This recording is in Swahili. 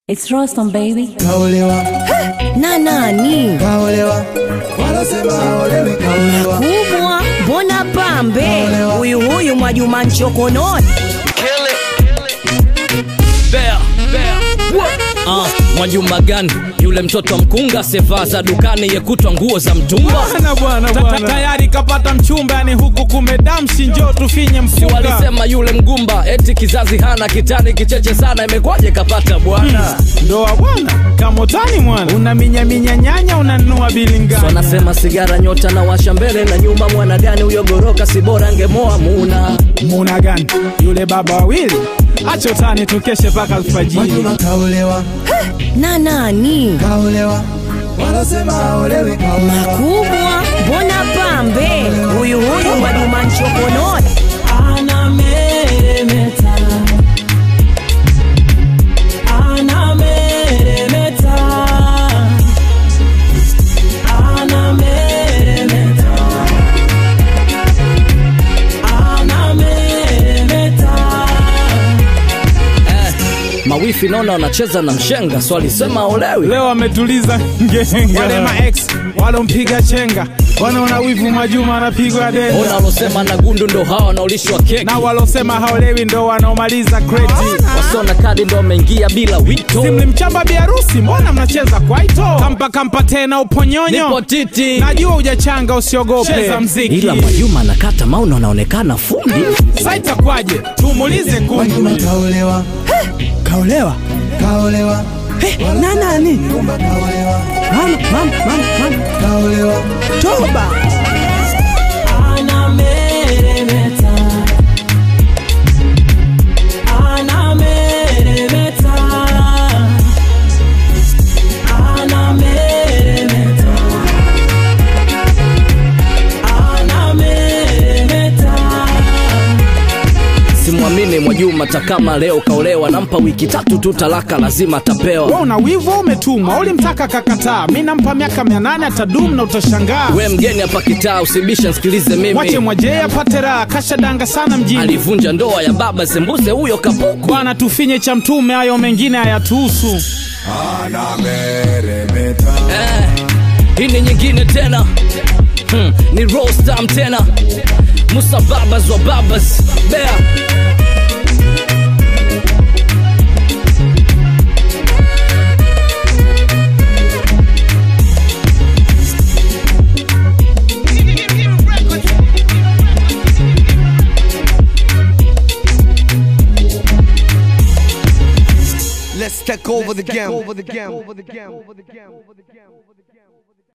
It's Rostam baby. kaolewa na nani kaolewa wanasema haolewi kaolewa kubwa mbona pambe huyu huyu mwajuma nchokononi Bea, bea. Ah, Mwajuma gani yule mtoto wa mkunga sevaa za dukani yekutwa nguo za mtumba Bwana, bwana, bwana. tayari kapata mchumba yani huku kumedamshi njoo tufinye si mfuka walisema yule mgumba eti kizazi hana kitani kicheche sana imekwaje kapata bwana ndoa bwana kamotani mwana unaminyaminya nyanya unanunua bilingani wanasema sigara nyota na washa mbele na nyuma mwana gani huyo goroka si bora angemoa muna muna gani yule baba wawili acha utani tukeshe mpaka alfajiri Mwajuma kaolewa na nani kaolewa wanasema haolewi kaolewa kubwa mbona pambe huyu huyu mwajuma nchokononi anameremeta anameremeta anameremeta anameremeta eh, mawifi naona wanacheza na mshenga so alisema olewi leo ametuliza ngenga wale maex walompiga chenga wanaona wivu majuma anapigwa denda ona walosema na gundu ndo hawa wanaolishwa keki na walosema haolewi ndo wanaomaliza kreti wasona kadi ndo wameingia bila wito simlimchamba biharusi mbona mnacheza kwaito kampa kampa tena uponyonyo nipo titi najua ujachanga usiogope cheza mziki ila mwajuma anakata mauna anaonekana fundi sa itakwaje tumuulize Mwajuma kundu kaolewa kaolewa kaolewa na nani Kumba kaolewa mama mama mama mama kaolewa toba anameremeta anameremeta anameremeta anameremeta simwamini mwajuma takama leo kaolewa nampa wiki tatu tu talaka lazima we atapewa una wivu au umetumwa ulimtaka kakataa mi nampa miaka mia nane atadum na utashangaa we mgeni hapa kitaa usibishe nsikilize mwache mimi mwajee apate raha kashadanga sana mjini alivunja ndoa ya baba sembuse huyo kapuku bwana tufinye cha mtume hayo mengine hayatuhusu anameremeta eh, hii ni nyingine tena hmm, ni rostam tena musa babas wa babas bea Let's take over the game. Over the game. Over the game. Over the game.